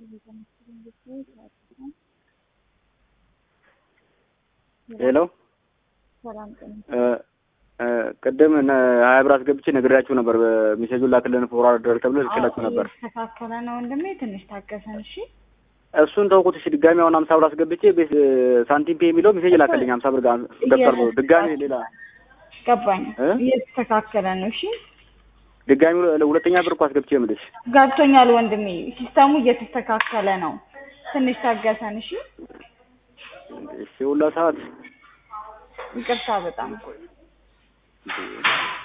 ሄሎ ሰላም ጤና ቅድም ሀያ ብር አስገብቼ ነግሬያችሁ ነበር። ሜሴጁን ላክልን ፎርዋርድ ተብሎ ልክላችሁ ነበር። የተስተካከለ ነው ወንድሜ፣ ትንሽ ታገሰን እሺ። እሱን ተውኩት። እሺ ድጋሚ አሁን ሀምሳ ብር አስገብቼ ቤት ሳንቲም ፔ የሚለው ሜሴጅ ላከልኝ። ሀምሳ ብር ጋር ገብቷል ብሎ ድጋሚ ሌላ ገባኝ። እ? እየተስተካከለ ነው እሺ። ድጋሚ ሁለተኛ ብር እኮ አስገብቼ የምልሽ ገብቶኛል ወንድሜ፣ ሲስተሙ እየተስተካከለ ነው። ትንሽ ታገሰን እሺ። እሺ ሁላ ሰዓት ይቅርታ በጣም